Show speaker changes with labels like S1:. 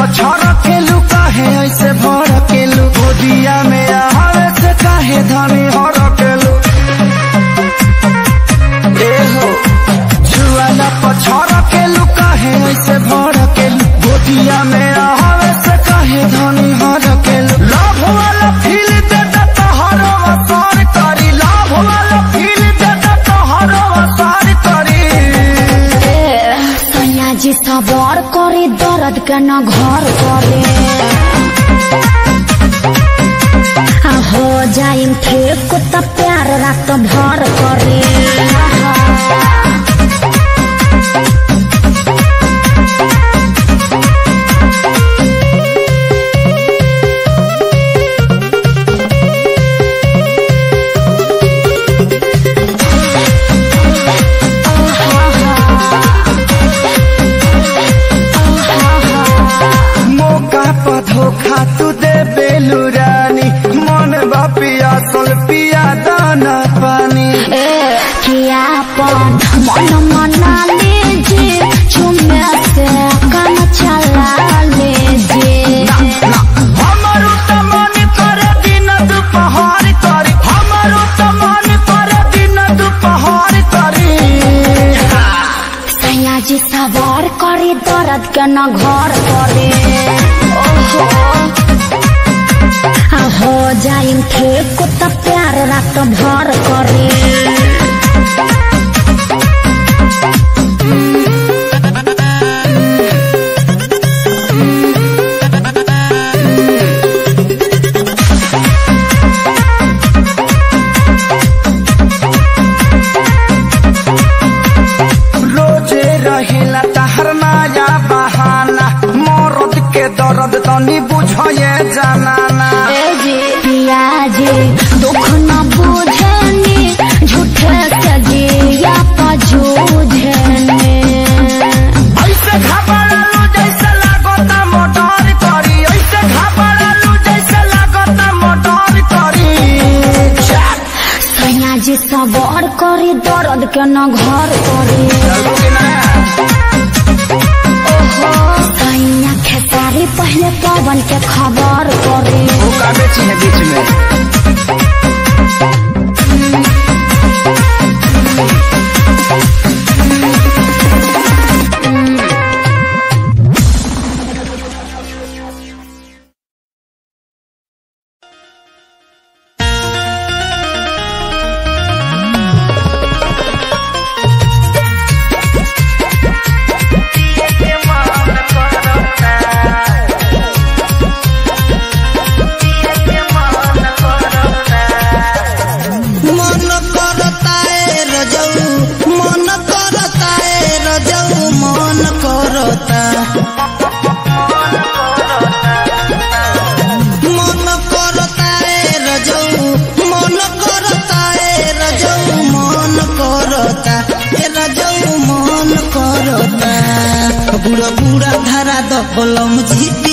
S1: पछड़ केलू काहे ऐसे भर केलू गोदिया में आवे से काहे धनी हर केलू ए हो जुआला पछड़ केलू काहे ऐसे भर केलू गोदिया में आवे से काहे धनी हर केलू लाभ वाला फील देता तोहरो असर करी लाभ वाला फील देता तोहरो असर करी
S2: सयाजी सबर करे दर्द के न घर करे आ हो जाइम ठीक त प्यार रात भर करे
S1: मौका पर धोखा तू दे बेलू रानी मन बा पियासल पिया दाना पानी
S2: ए किया पन मन मना लीजिए चुमे से काम चला लीजिए
S1: हमारो त मन करे दिन दुपहर करी हमारो त मन करे दिन दुपहर करी
S2: सयाजी सवार करे दर्द के न घर करे ओहो आ हो जाइम ठीक त प्यार रात भर करे
S1: रोजे रहेला तहर नया बहाना मरद के दर्द तनी बुझे जानाना
S2: ए जी पिया जी दुख न बुझनी झूठे से जिया पजूझने
S1: ऐसे घबरालू जैसे लागता मोटर करी ऐसे घबरालू जैसे लागता मोटर करी
S2: सयाजी सवार करे दर्द के न घर करे सैया खेसारी पहले पवन के खबर करे
S1: बीच में
S3: मन करता है रजऊ मन करता है रजऊ मन करता मन करता है रजऊ मन करता है रजऊ मन करता ए रजऊ मन करता बुढ़ा बुढ़ा धरा द कलम जी